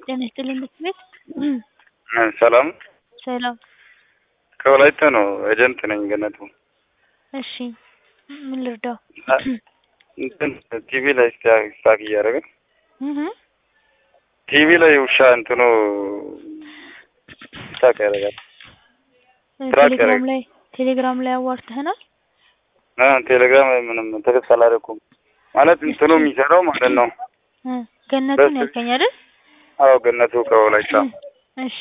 ጤና ይስጥልኝ ምክር ቤት ሰላም ሰላም። ከወላይታ ነው። ኤጀንት ነኝ ገነቱ። እሺ ምን ልርዳው? እንትን ቲቪ ላይ ስታክ እያደረገ እህ ቲቪ ላይ ውሻ እንትኑ ስታክ ያደርጋል። ትራክ ቴሌግራም ያደርግ- ላይ ቴሌግራም ላይ አዋርተህናል። አ ቴሌግራም ላይ ምንም ተከስ አላደረኩም ማለት እንትኑ የሚሰራው ማለት ነው። እ ገነቱን በስ- ያልከኝ አይደል? አዎ ገነቱ ከወላይታ እሺ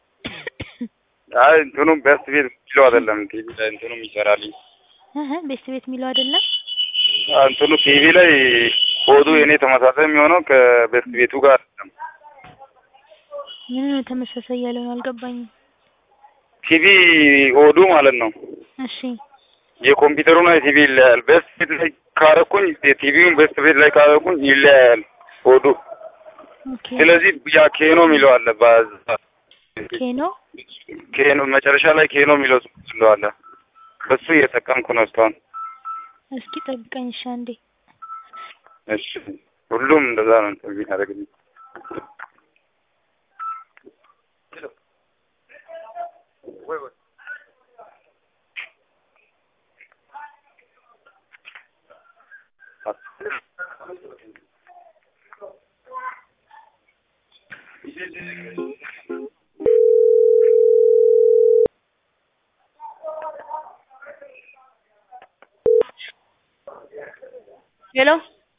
አይ እንትኑ በስት ቤት የሚለው አይደለም ቲቪ ላይ እንትኑ ይሰራልኝ እህ ቤት ቤት የሚለው አይደለም። አ እንትኑ ቲቪ ላይ ኮዱ የኔ ተመሳሳይ የሚሆነው ከቤስት ቤቱ ጋር አይደለም። ምን ነው ተመሳሳይ ያለውን አልገባኝም። ቲቪ ኦዱ ማለት ነው እሺ የኮምፒውተሩና የቲቪ ይለያያል። ቤስት ቤት ላይ ካረኩኝ የቲቪውን ቤስት ቤት ላይ ካረኩኝ ይለያያል ኦዱ። ኦኬ ስለዚህ ያ ኬኖ የሚለው አለ በዛ ኬኖ ኬኖ መጨረሻ ላይ ኬኖ የሚለው ጽሑፍ አለ። በሱ እየጠቀምኩ ነው እስካሁን። እስኪ ጠብቀኝ እሺ አንዴ። እሺ ሁሉም እንደዛ ነው እንትን የሚያደርግልኝ። ሄሎ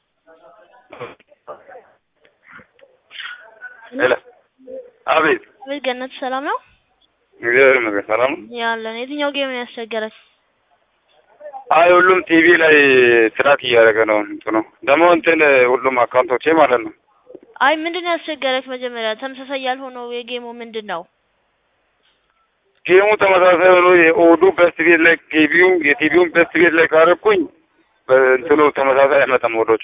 ሄሎ አቤት። አቤት ገነቱ ሰላም ነው እግዚአብሔር ይመስገን ሰላም ነው። ያለን። የትኛው ጌም ነው ያስቸገረች? አይ ሁሉም ቲቪ ላይ ትራክ እያደረገ ነው እንትኑ ደግሞ እንትን ሁሉም አካውንቶቼ ማለት ነው አይ ምንድን ነው ያስቸገረች? መጀመሪያ ተመሳሳይ ያልሆነው የጌሙ ምንድን ነው? ጌሙ ተመሳሳይ ሆኖ የኦዱ በስት ቤት ላይ ቲቪው የቲቪውን በስት ቤት ላይ ካረኩኝ በእንትኑ ተመሳሳይ አይመጣም ወዶቹ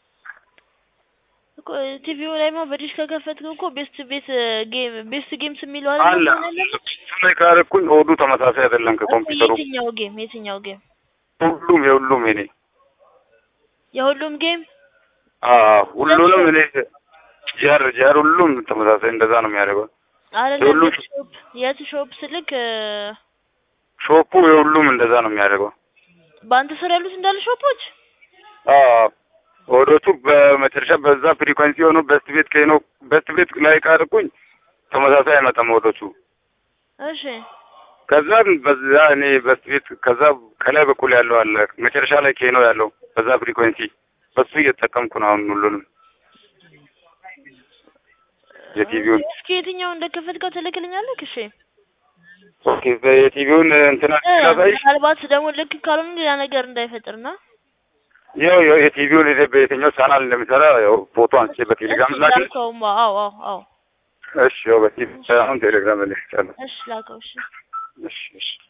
እኮ ቲቪው ላይ ማ በዲሽ ከከፈትከው እኮ ቤስት ቤት ጌም ቤስት ጌምስ የሚለው አለ አይደል? መሆን ያለበት? እሱ ላይ ካረኩኝ ኦዱ ተመሳሳይ አይደለም እኮ ከኮምፒውተሩ የትኛው ጌም የትኛው ጌም? ሁሉም የሁሉም እኔ የሁሉም ጌም አዎ ሁሉንም እኔ ጃር ጃር ሁሉም ተመሳሳይ እንደዛ ነው የሚያደርገው አይደለም። የሁሉም የት ሾፕ የት ሾፕ ስልክ እ፣ ሾፑ የሁሉም እንደዛ ነው የሚያደርገው በአንተ ስር ያሉት እንዳለ ሾፖች አዎ ኦዶቹ በመጨረሻ በዛ ፍሪኮንሲ የሆኑ በስት ቤት ከኖ በስት ቤት ላይ ካረኩኝ ተመሳሳይ አይመጣም ወዶቹ እሺ ከዛ በዛ እኔ በስት ቤት ከዛ ከላይ በኩል ያለው አለ መጨረሻ ላይ ኬኖ ያለው በዛ ፍሪኮንሲ በሱ እየተጠቀምኩ ነው አሁን ሁሉንም የቲቪውን እስኪ የትኛው እንደከፈትከው ትልክልኛለህ? እሺ ኦኬ የቲቪውን እንትና እ፣ ሳሳይ ምናልባት ደግሞ ልክ ካልሆነ ሌላ ነገር እንዳይፈጥርና ያው ያው የቲቪውን እኔ በየትኛው ቻናል እንደሚሰራ ያው ፎቶ አንስቼ በቴሌግራም እሺ ላክ ላከውማ። አዎ አዎ አዎ እሺ ያው በቲቪ አሁን ቴሌግራም ላይ ልክቻለሁ እሺ ላከው። እሺ እሺ እሺ